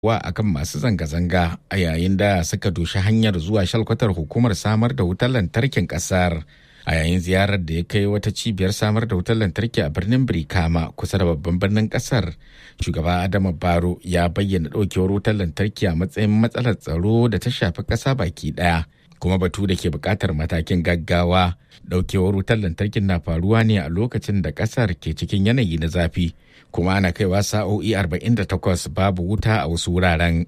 wa akan masu zanga-zanga a yayin da suka doshi hanyar zuwa shalkwatar hukumar samar da wutar lantarkin kasar a yayin ziyarar da ya kai wata cibiyar samar da wutar lantarki a birnin birkama kusa da babban birnin kasar shugaba adama baro ya bayyana ɗaukewar wutar lantarki a matsayin matsalar tsaro da ta shafi ƙasa baki ɗaya kuma batu da ke buƙatar matakin gaggawa ɗaukewar wutar lantarkin na faruwa ne a lokacin da ƙasar ke cikin yanayi na zafi kuma ana kaiwa sa'o'i 48 babu wuta a wasu wuraren.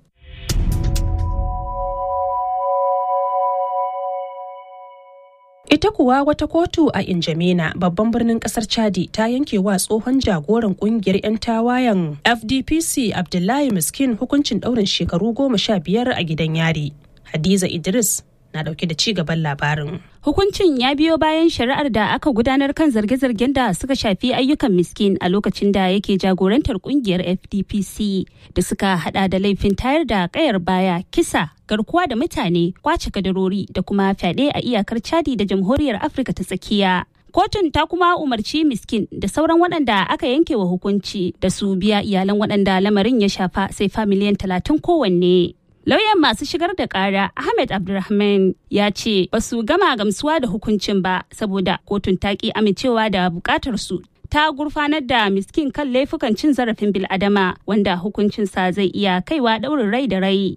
Ita kuwa wata kotu a Injamena babban birnin kasar Chadi ta yanke wa tsohon jagoran kungiyar 'yan tawayen FDPC Abdullahi Miskin hukuncin ɗaurin shekaru goma sha biyar a gidan yari. Hadiza Idris na dauke da ci gaban labarin. Hukuncin ya biyo bayan shari'ar da aka gudanar kan zarge-zargen da suka shafi ayyukan miskin a lokacin da yake jagorantar kungiyar FDPC da suka hada da laifin tayar da kayar baya kisa garkuwa da mutane kwace kadarori da kuma fyaɗe a iyakar Chadi da jamhuriyar Afirka ta tsakiya. Kotun ta kuma umarci miskin da sauran waɗanda aka yanke wa hukunci da su biya iyalan waɗanda lamarin ya shafa sai fa miliyan talatin kowanne. Lauyan masu shigar da kara Ahmed Abdulrahman ya ce ba su gama gamsuwa da hukuncin ba saboda kotun ta ki amincewa da bukatar su ta gurfanar da miskin kan laifukan cin zarafin bil'adama wanda hukuncinsa zai iya kaiwa daurin rai da rai.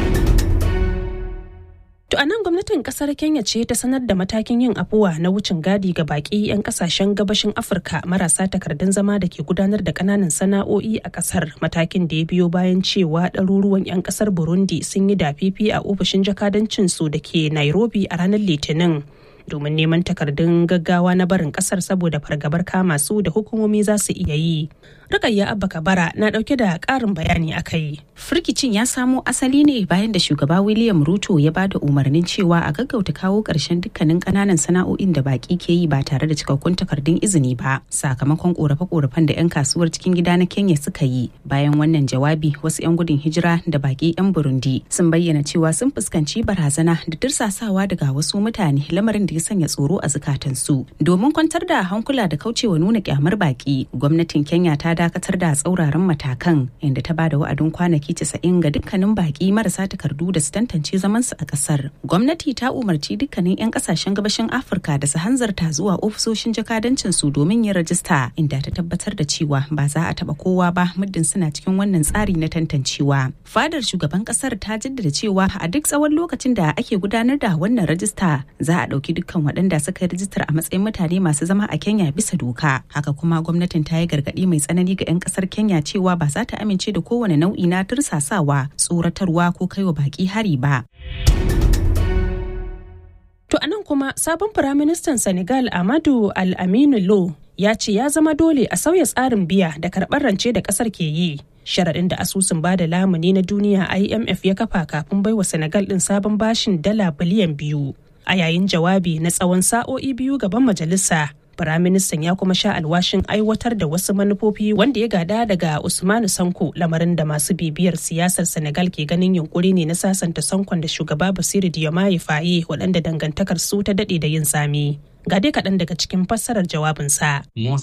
To a nan gwamnatin kasar Kenya ce ta sanar da matakin yin afuwa na wucin gadi ga baki 'yan kasashen gabashin Afirka marasa takardun zama da ke gudanar da kananan sana'o'i a kasar matakin da ya biyo bayan cewa ɗaruruwan 'yan kasar Burundi sun yi dafifi a ofishin jakadancin su da ke Nairobi a ranar Litinin. domin neman takardun gaggawa na barin kasar saboda fargabar kama su da hukumomi za su iya yi. Rukayya Abba Kabara na dauke da karin bayani a kai. Firkicin ya samo asali ne bayan da shugaba William Ruto ya ba da umarnin cewa a gaggauta kawo ƙarshen dukkanin ƙananan sana'o'in da baƙi ke yi ba tare da cikakkun takardun izini ba sakamakon ƙorafe-ƙorafen da 'yan kasuwar cikin gida na Kenya suka yi. Bayan wannan jawabi wasu 'yan gudun hijira da baƙi 'yan Burundi sun bayyana cewa sun fuskanci barazana da dirsasawa daga wasu mutane lamarin da ya sanya tsoro a zukatansu. Domin kwantar da hankula da kaucewa nuna kyamar baƙi, gwamnatin Kenya ta dakatar da tsauraran matakan inda ta bada wa'adin kwanaki 90 ga dukkanin baki marasa takardu da su tantance zamansu a kasar. Gwamnati ta umarci dukkanin 'yan kasashen gabashin Afirka da su hanzarta zuwa ofisoshin jakadancin su domin yin rajista inda ta tabbatar da cewa ba za a taba kowa ba muddin suna cikin wannan tsari na tantancewa. Fadar shugaban kasar ta jaddada cewa a duk tsawon lokacin da ake gudanar da wannan rajista za a ɗauki dukkan waɗanda suka yi rajistar a matsayin mutane masu zama a Kenya bisa doka. Haka kuma gwamnatin ta yi gargaɗi mai tsanani ga 'yan kasar Kenya cewa ba za ta amince da kowane nau'i na tursasawa, tsoratarwa ko kaiwa baki hari ba. To anan kuma sabon firaministan Senegal Amadu Al-Aminu Lo ya ce ya zama dole a sauya tsarin biya da karɓar rance da ƙasar ke yi. Sharaɗin da asusun bada lamuni na duniya IMF ya kafa kafin baiwa Senegal ɗin sabon bashin dala biliyan biyu. A yayin jawabi na tsawon sa'o'i biyu gaban majalisa, Firaministan ya kuma sha alwashin aiwatar da wasu manufofi wanda ya gada daga Usmanu Sanko lamarin da masu bibiyar siyasar Senegal ke ganin yunkuri ne na sasanta Sankon da shugaba Basiru Diomaye Faye waɗanda dangantakar su ta daɗe da yin sami. Ga dai kaɗan daga cikin fassarar jawabinsa.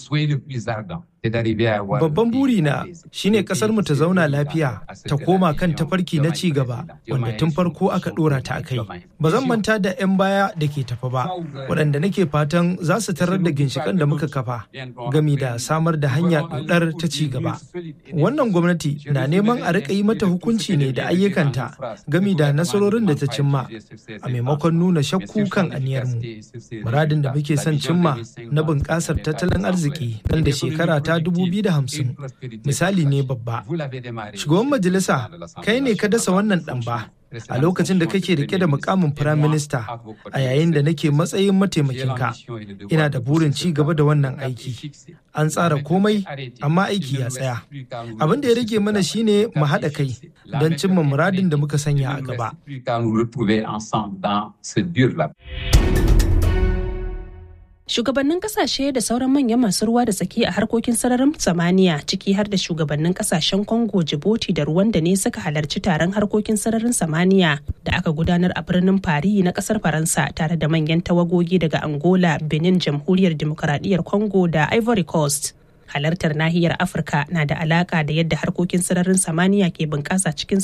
Babban burina shine kasar mu ta zauna lafiya ta koma kan tafarki na ci gaba wanda tun farko aka dora ta akai. Ba zan manta da 'yan baya da ke tafa ba, waɗanda nake fatan za su tarar da ginshikan da muka kafa gami da samar da hanya ɗudar ta ci gaba. Wannan gwamnati na neman a riƙa yi mata hukunci ne da ayyukanta gami da nasarorin da ta cimma a maimakon nuna shakku kan aniyarmu. Muradin da muke son cimma na bunƙasar tattalin arziki nan da shekara ta 2050 misali ne babba. Shugaban majalisa kai ne ka dasa wannan ɗan ba a lokacin da kake rike da mukamin firaminista a yayin da nake matsayin mataimakinka ina da burin ci gaba da wannan aiki an tsara komai amma aiki ya tsaya abin da ya rage mana shine mu haɗa kai don cimma muradin da muka sanya a gaba Shugabannin kasashe da sauran manyan masu ruwa da tsaki a harkokin sararin samaniya ciki har da shugabannin kasashen Congo, Djibouti da Rwanda ne suka halarci taron harkokin sararin samaniya da aka gudanar a birnin Paris na kasar Faransa tare da manyan tawagogi daga Angola, Benin, Jamhuriyar Demokaradiyyar Congo da Ivory Coast. halartar nahiyar afirka na da alaka da yadda harkokin sararin samaniya ke bunƙasa cikin